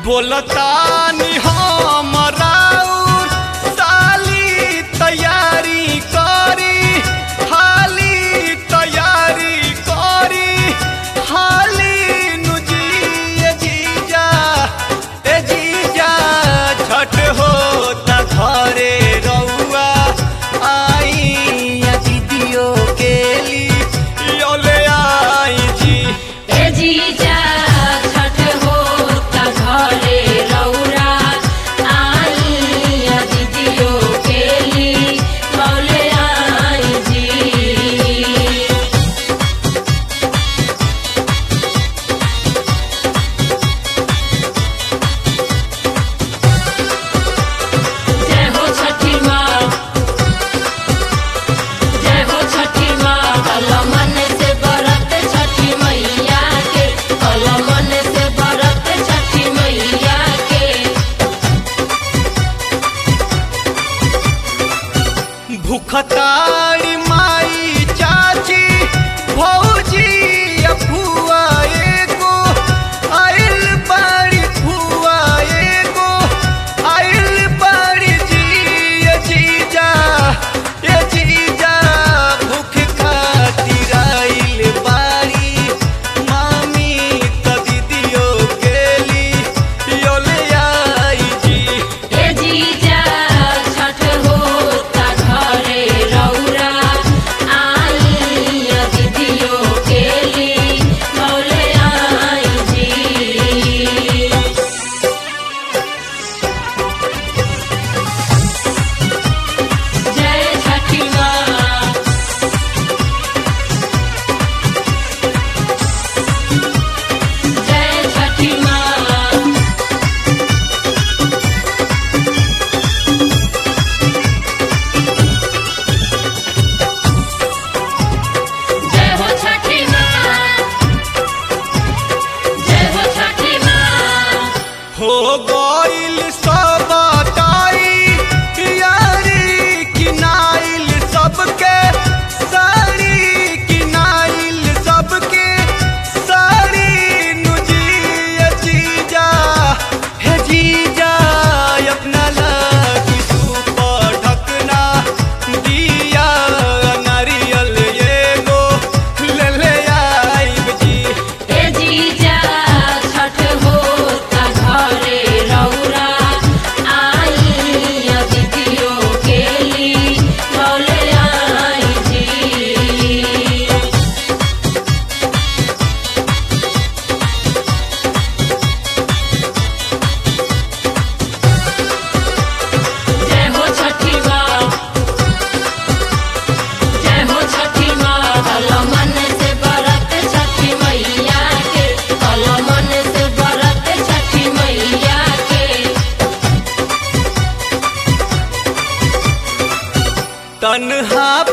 बोलतानी हमराउर साली तैयारी करी हाली तैयारी करी हाली नुजी ए जीजा ए जीजा छठ होता घरे रउआ आई या दीदियों के लिए योले आई जी ए जीजा छठ होता घरे रौरा आई या दीदियों के ली मौले आई जी जय हो छठी माँ जय हो छठी माँ कल मन से बरत छठी मैया के कल मन से बरत छठी मैया के भूखतारी माई चाची भौजी अफुआ एगो आइल बाड़ी फुआ एगो आइल बाड़ी जी ए जीजा ए जीजा भूख खातिर आइल बाड़ी मामी त दीदियों के ली योले आई जी ए जीजा छठ होता घरे रौरा आई या दीदियों के ली मौले आई जी जय छठी माँ जय छठी माँ जय हो छठी माँ जय हो छठी माँ हो गइल सब ताई यारी किनाइल सबके साड़ी किनाइल सबके साड़ी नुजी ए जीजा हे जीजा अपना लागी सुपर ढकना दिया नारियल एगो ले ले आइब जी ए जीजा छठ होता घरे रौरा आई या दीदियों के ली मौले आई जी जय हो छठी माँ जय हो छठी माँ कल मन से बरत छठी मैया के कल मन से बरत छठी मैया के तन्हा